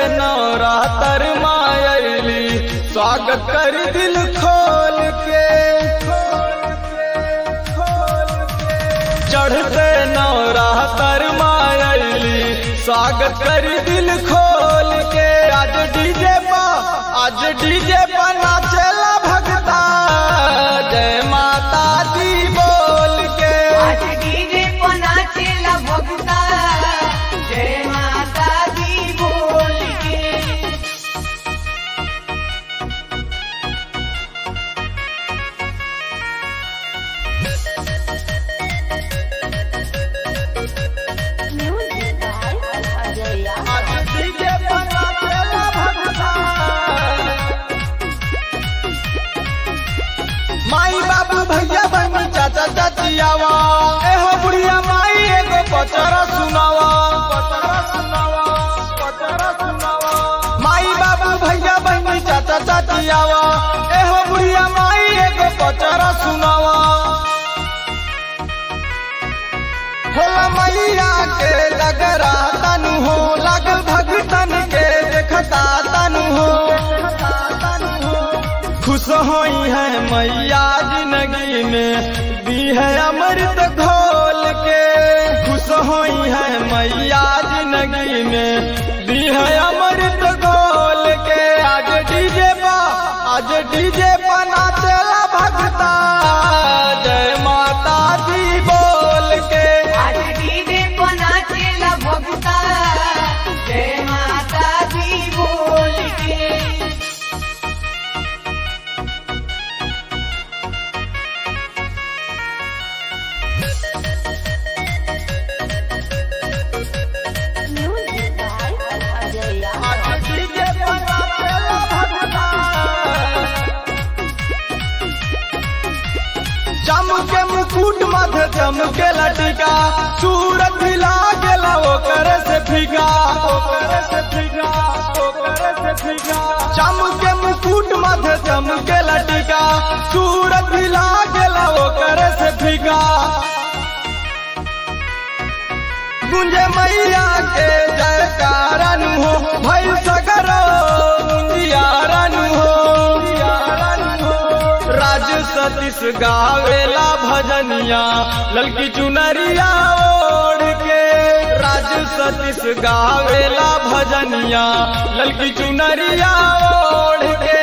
नवरातर मायली स्वागत कर दिल खोल के चढ़ते नवरातर मायली स्वागत कर दिल खोल के आज डीजे पा आज डीजे पा नाचेला भगता जय माता दी बोल के आज डीजे को नाचेला भगता जय माता दी बोल के Music by Ajaya. आज डीजे पा नाचेला भगता माई बाबू भैया बहनी चाचा चाचियावा एहो बुढ़िया माई एगो पचरा सुनावा पचरा सुनावा पचरा सुनावा माई बाबू भैया बहनी चाचा चाचियावा एहो बुढ़िया माई एगो पचरा सुनावा होला मैया के लगरा तनु हो लागल भगतन के देखता तनु हो खुश होई है मैया जिंदगी में दी है अमृत घोल के खुश होई है मैया जिंदगी में दी है अमृत घोल के आज डीजे पा आज डीजे पा नाचेला भगता जय माता दी बोल के आज डीजे को नाचेला भगता जय माता दी बोल के Music by Ajaya. आज डीजे पा नाचेला भगता चमके मुकुट मध्य चमके लटिका सूरत हिला गेला ओकर से फिगा ओकर से फिगा ओकर से फिगा चमके मुकुट मध्य चमके लटिका सूरत हिला गेला ओकर से फिगा गुंजे मैया के जयकारन हो भई सगरो मुंदियारन हो मुंदियारन हो राज सतीश गावेला भजनिया ललकी चुनरिया ओढ़ के राज सतीश गावेला भजनिया ललकी चुनरिया ओढ़ के